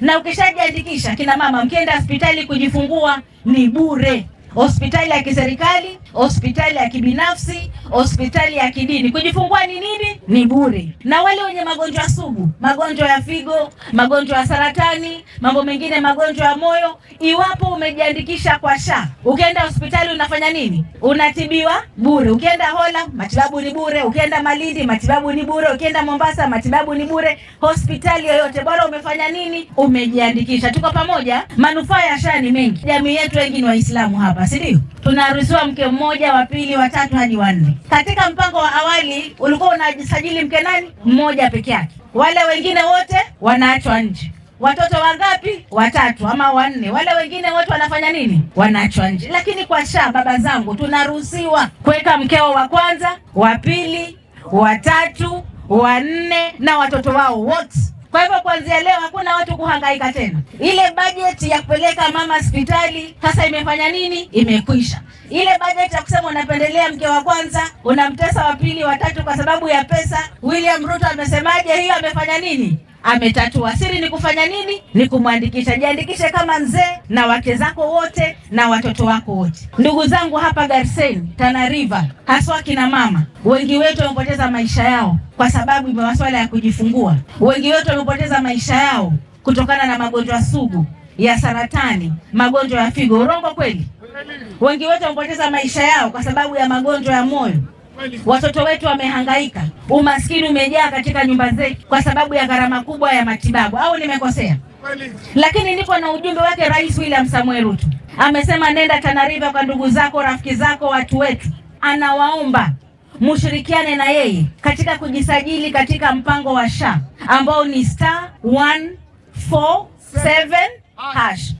na ukishajiandikisha, kina mama, mkienda hospitali kujifungua ni bure hospitali ya kiserikali, hospitali ya kibinafsi, hospitali ya kidini. Kujifungua ni nini? Ni bure. Na wale wenye magonjwa sugu, magonjwa ya figo, magonjwa ya saratani, mambo mengine, magonjwa ya moyo, iwapo umejiandikisha kwa SHA, ukienda hospitali unafanya nini? Unatibiwa bure. Ukienda Hola, matibabu ni bure. Ukienda Malindi, matibabu ni bure. Ukienda Mombasa, matibabu ni bure. Hospitali yoyote, bora umefanya nini? Umejiandikisha. Tuko pamoja. Manufaa ya SHA ni mengi. Jamii yetu wengi ni Waislamu hapa si ndio? Tunaruhusiwa mke mmoja, wa pili, wa tatu hadi wanne. Katika mpango wa awali ulikuwa unajisajili mke nani mmoja peke yake, wale wengine wote wanaachwa nje. Watoto wangapi? Watatu ama wanne. Wale wengine wote wanafanya nini? Wanaachwa nje. Lakini kwa SHA, baba zangu, tunaruhusiwa kuweka mkeo wa kwanza, wa pili, wa tatu, wa nne na watoto wao wote. Kwa hivyo kuanzia leo hakuna watu kuhangaika tena. Ile bajeti ya kupeleka mama hospitali sasa imefanya nini? Imekwisha. Ile bajeti ya kusema unapendelea mke wa kwanza unamtesa wa pili, wa tatu kwa sababu ya pesa. William Ruto amesemaje? Hiyo amefanya nini? Ametatua. Siri ni kufanya nini? Ni kumwandikisha. Jiandikishe kama mzee na wake zako wote na watoto wako wote. Ndugu zangu hapa Garseni, Tana River, haswa kina mama, wengi wetu wamepoteza maisha yao kwa sababu ya masuala ya kujifungua. Wengi wetu wamepoteza maisha yao kutokana na magonjwa sugu ya saratani, magonjwa ya figo. Urongo kweli? Wengi wetu wamepoteza maisha yao kwa sababu ya magonjwa ya moyo. Watoto wetu wamehangaika, umaskini umejaa katika nyumba zetu kwa sababu ya gharama kubwa ya matibabu. Au nimekosea? Lakini niko na ujumbe wake Rais William Samuel Ruto, amesema nenda Tana River kwa ndugu zako, rafiki zako, watu wetu, anawaomba mushirikiane na yeye katika kujisajili katika mpango wa SHA ambao ni star 147 hash.